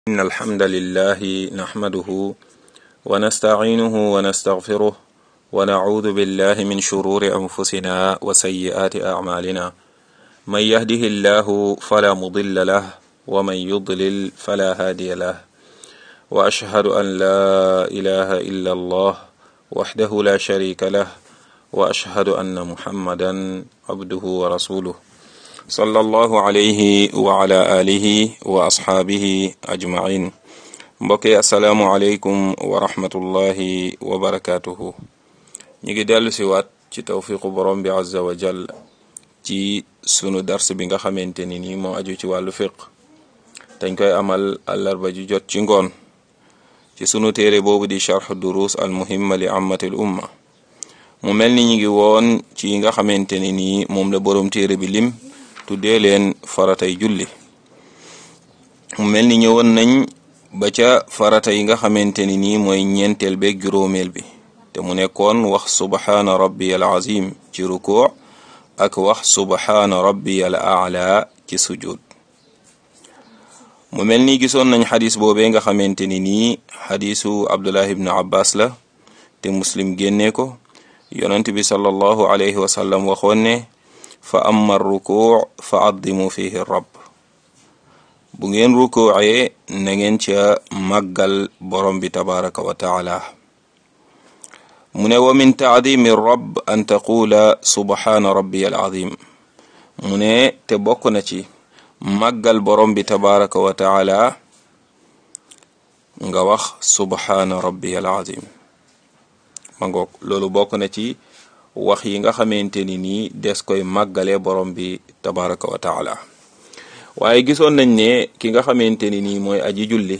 إن الحمد لله نحمده ونستعينه ونستغفره ونعوذ بالله من شرور أنفسنا وسيئات أعمالنا من يهده الله فلا مضل له ومن يضلل فلا هادي له وأشهد أن لا إله إلا الله وحده لا شريك له وأشهد أن محمدا عبده ورسوله صلى الله عليه وعلى آله وأصحابه أجمعين mbokki asalaamualeykum wa rahmatullahi wa barakaatuhu ñu ngi dellu si waat ci tawfiqu borom bi azza wa jal ci sunu dars bi nga xamante ni nii moo aju ci wàllu fiq dañ koy amal àllarba ju jot ci ngoon ci sunu téere boobu di charx durus al muhimma li ammatil umma mu mel ni ñu ngi woon ci yi nga xamante ni nii moom la borom téere bi lim tuddee leen faratay julli mu mel ni ñëwoon nañ ba ca farata yi nga xamante ni nii mooy ñeenteel beeg juróomeel bi te mu nekkoon wax subhaana rabbi al azim ci rukuu ak wax subhaana rabbi al aala ci sujud mu mel ni gisoon nañ xadis boobee nga xamante ni nii xadisu abdullah ibnu abbas la te muslim génnee ko yonent bi sallallahu alayhi wa sallam waxoon ne fa amma rukuu fa addimu fihi rabb bu ngeen rukuucee na ngeen ca màggal borom bi tabaraka wa taala mu ne wa min taadimi rabb an taqula subhaana rabbi al azim mu ne te bokk na ci màggal borom bi tabaraka wa taala nga wax subhaana rabbi al azim ma ngoog loolu bokk na ci wax yi nga xamante ni nii des koy màggale borom bi tabaraka wa taala waaye gisoon nañ ne ki nga xamante ni nii mooy aji julli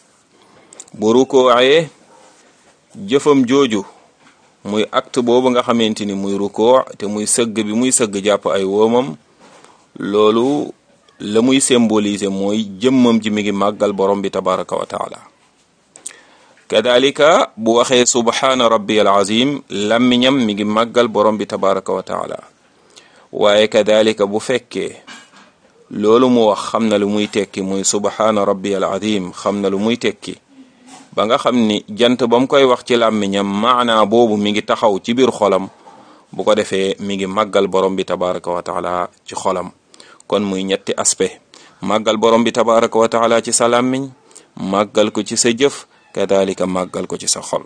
bu rukoocee jëfam jooju muy acte boobu nga xamante ni muy rukoo te muy sëgg bi muy sëgg jàpp ay woomam loolu la muy symboliser mooy jëmmam ji mi ngi màggal borom bi tabaraka wa taala kadalika bu waxee subhaana rabbi al azim làmmiñam mi ngi màggal borom bi tabaraka wa taala waaye kadalika bu fekkee loolu mu wax xam na lu muy tekki muy subhaana rabbi al azim xam na lu muy tekki ba nga xam ni jant ba mu koy wax ci làmmiñam maanaa boobu mi ngi taxaw ci biir xolam bu ko defee mi ngi màggal borom bi tabaraka wa taala ci xolam kon muy ñetti aspect màggal borom bi tabaraka wa taala ci sa làmmiñ màggal ko ci sa jëf kadalika màggal ko ci sa xol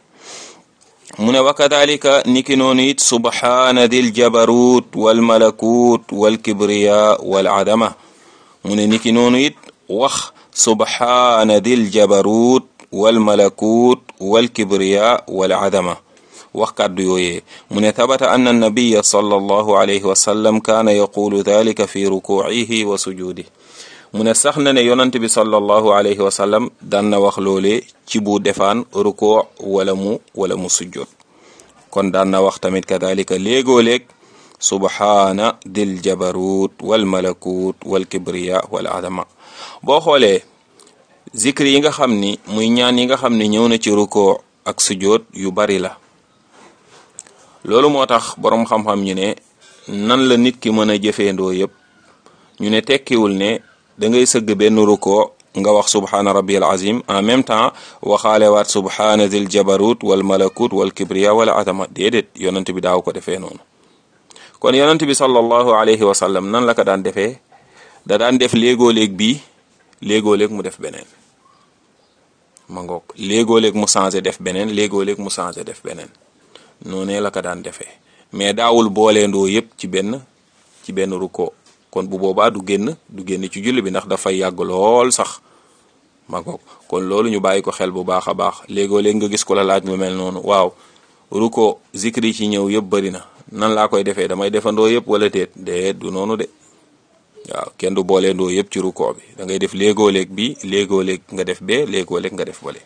mu ne wa kadalika niki noonu it subhaana dil jabarut wal malakut wal kibriya wal adama mu ne niki noonu it wax subhaana dil jabarut wal malakut wal kibriya wal adama wax kàddu yooyee mu ne tabata anna annabiya sallallahu alayhi wa sallam kaana yaqulu dalika fi rukuucihi wa sujuudi mu ne sax na ne yonant bi sallallahu alayhi wa sallam daan na wax loole ci bu defaan rukoo wala mu wala mu sujjoot kon daan na wax tamit kadalika léegoo-léeg subhaana dil jabarut wal malakut wal kibriya wal adama boo xoolee zikri yi nga xam ni muy ñaan yi nga xam ni ñëw na ci rukoo ak sujjoot yu bari la loolu moo tax boroom xam-xam ñu ne nan la nit ki mën a jëfeendoo yépp ñu ne tekkiwul ne da ngay sëgg benn ruko nga wax subhaana rabbi al azim en même temps waxaale waat subhaana dil jabarut wal malakut wal kibriya wala adama déedéet yonent bi daaw ko defee noonu kon yonent bi sallallahu alayhi wa sallam nan la ko daan defee da daan def léegoo-léeg bii léegoo-léeg mu def beneen ma ngoog léegoo-léeg mu changé def beneen léegoo-léeg mu changé def beneen noonee la ko daan defee mais daawul booleendoo yépp ci benn ci benn ruko kon bu boobaa du génn du génn ci julli bi ndax dafay yàgg lool sax ma ngoog kon loolu ñu bàyyi ko xel bu baax a baax léegoo léeg nga gis ko la laaj lu mel noonu waaw ruko zikri ci ñëw yëpp bari na nan laa koy defee damay defandoo yëpp wala déet déet du noonu de waaw kenn du booleendoo yëpp ci ruko bi da ngay def léegoo léeg bi léegoo léeg nga def bee léegoo léeg nga def bale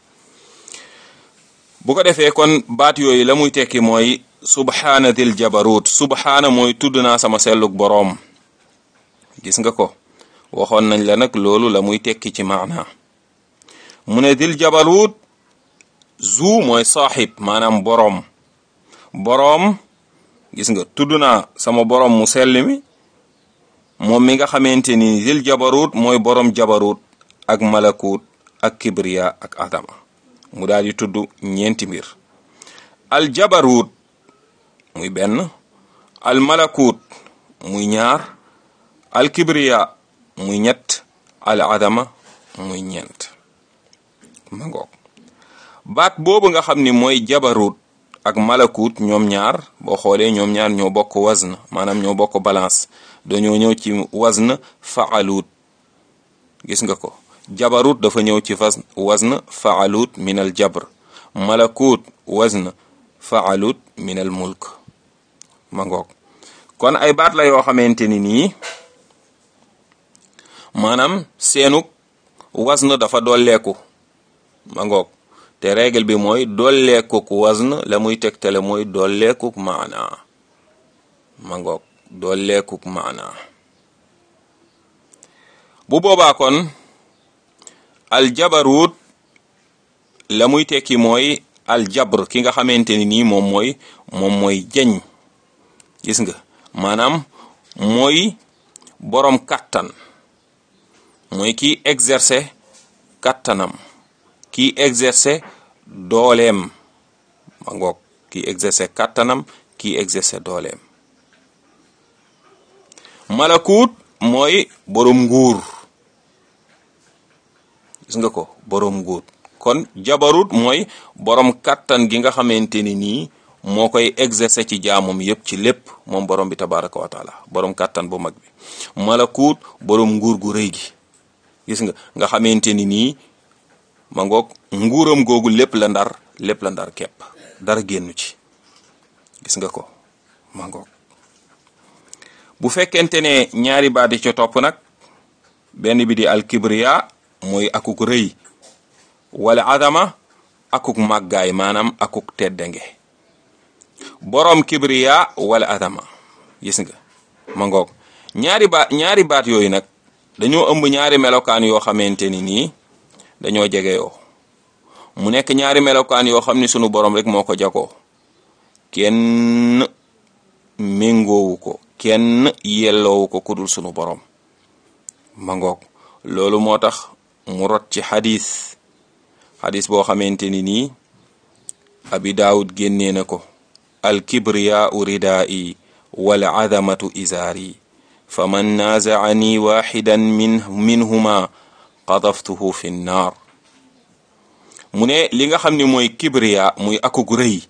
bu ko defee kon baat yooyu la muy tekki mooy subhaana dil jabarut subhaana mooy tudd naa sama selluk boroom gis nga ko waxoon nañ la nag loolu la muy tekki ci maana mu ne dil jabarut zu mooy saaxib maanaam boroom boroom gis nga tudd naa sama boroom mu sell mi moom mi nga xamante ni dil jabarut mooy boroom jabarut ak malakut ak kibriya ak adama mu daal di tudd ñeenti mbir al jabarut muy benn al malakut muy ñaar al kibriya muy ñett al adama muy ñeent ma ngoog baat boobu nga xam ni mooy jabarut ak malakut ñoom ñaar boo xoolee ñoom ñaar ñoo bokk wazn maanaam ñoo bokk balance dañoo ñëw ci wazn faalut gis nga ko jabarut dafa ñëw ci wazn wazn faalut min al jabr malakut wazn faalut min al mulk ma ngoog kon ay baat la yoo xamante ni nii maanaam seenu wazn dafa dolleeku ma ngoog te règle bi mooy dolleekuk wazn la muy tegtale mooy dolleekuk maana ma ngoog dolleekuk maana bu boobaa kon aljabarut la muy tekki mooy aljabr ki nga xamante ni nii moom mooy moom mooy jañ gis nga maanaam mooy boroom kàttan mooy kiy exercer kàttanam kiy exercer dooleem ma ngoog kiy exercer kàttanam kiy exercer dooleem malakut mooy boroom nguur gis nga ko boroom nguur kon jabarut mooy boroom kàttan gi nga xamante ni nii moo koy exercer ci jaamam yépp ci lépp moom borom bi tabaraka wa taala boroom kàttan bu mag bi malakut boroom nguur gu rëy gi gis nga nga xamante ni nii ma ngoog nguuram googu lépp la ndar lépp la ndar kepp dara génnu ci gis nga ko ma ngoog bu fekkente ne ñaari baat yi ca topp nag benn bi di alkibriya mooy akuk rëy wala adama akuk màggaay maanaam akuk teddange boroom kibriya wala adama gis nga ma ngoog ñaari baat ñaari baat yooyu nag dañoo ëmb ñaari melokaan yoo xamante ni nii dañoo jege yoo mu nekk ñaari melokaan yoo xam ni sunu borom rek moo ko jagoo kenn méngoowu ko kenn yelloowu ko kudul sunu borom ma ngoog loolu moo tax mu rot ci xadis xadis boo xamante ni nii abi daawud génnee na ko alkibriyaau ridaa'i wal azamatu izaari fa man naazaani waxidan min minhuma qadaftuhu fi nnaar mu ne li nga xam ne mooy kibriya muy akug rëy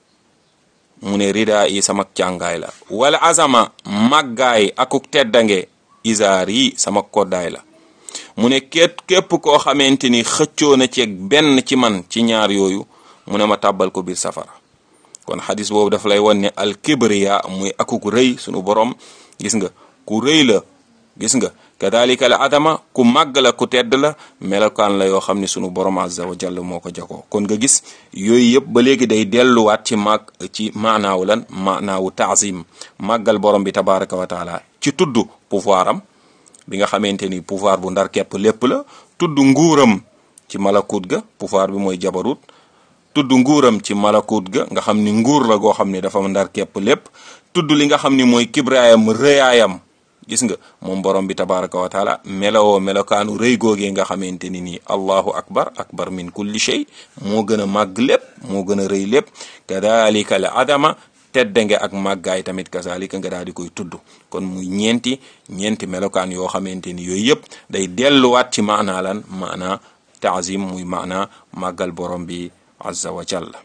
mu ne ridaa yi sama càngaay la wala azama màggaay akuk teddange izaar yi sama koddaay la mu ne képp képp koo xamante ni xëccoo na ceeg benn ci man ci ñaar yooyu mu ne ma tàbbal ko biir safara kon xadis boobu daf lay won ne al kibriya muy akuk rëy sunu borom gis nga ku rëy la gis nga kadalika al adama ku màgg la ku tedd la melokaan la yoo xam ne sunu borom azza wa jalla moo ko jagoo kon nga gis yooyu yëpp ba léegi day delluwaat ci màgg ci maanaawu lan maanaawu taazim màggal borom bi tabaraka wa taala ci tudd pouvoir am bi nga xamante ni pouvoir bu ndar képp lépp la tudd nguuram ci malakut ga pouvoir bi mooy jabarut tudd nguuram ci malakut ga nga xam ni nguur la goo xam ne dafa ndar képp lépp tudd li nga xam ni mooy kibraayam rëyaayam gis nga moom borom bi tabaraka wa taala melowoo melokaanu rëy googee nga xamante ni nii allahu akbar akbar min kulli shay moo gën a màgg lépp moo gën a rëy lépp kadalika al adama teddange ak màggaay tamit kazalika nga daal di koy tudd kon muy ñeenti ñeenti melokaan yoo xamante ni yooyu yëpp day delluwaat ci maanaa lan maanaa taazim muy maanaa màggal borom bi azza wa jalla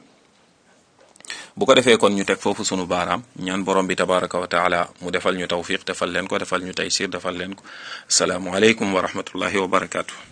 bu ko defee kon ñu teg foofu sunu baaraam ñaan borom bi tabaraka wa taala mu defal ñu tawfiq defal leen ko defal ñu taysir defal leen ko asalaamu aleykum wa rahmatullahi wa barakaatu